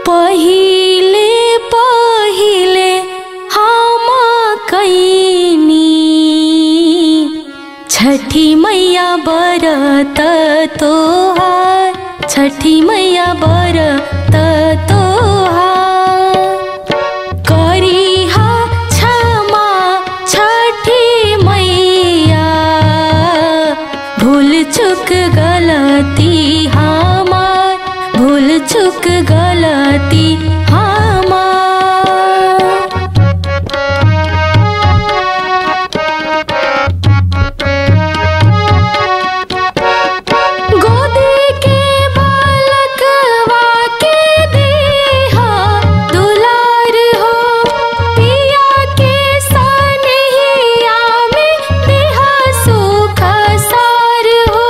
पहिले पहिले हम कैनी छठी मैया बरत तोहार छठी मैया बरत तोहार करिहा क्षमा छठी मैया भूल चुक गलती हमार भूल चुक गलती हमार गोदी के बालकवा के देहा दुलार हो पिया के सनहिया में देहा सुख सार हो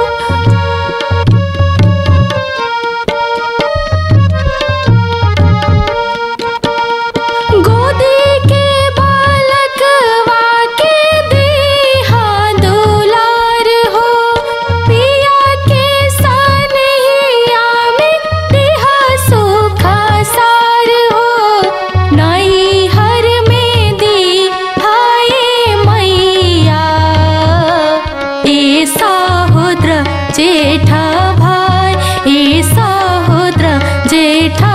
गोदी के बालकवा के देहा दुलार हो पिया के सनहिया में देहा सुख सार हो नई हर में दी हाय मैया ए सहोद्र जेठा भाई ए सहोद्र जेठा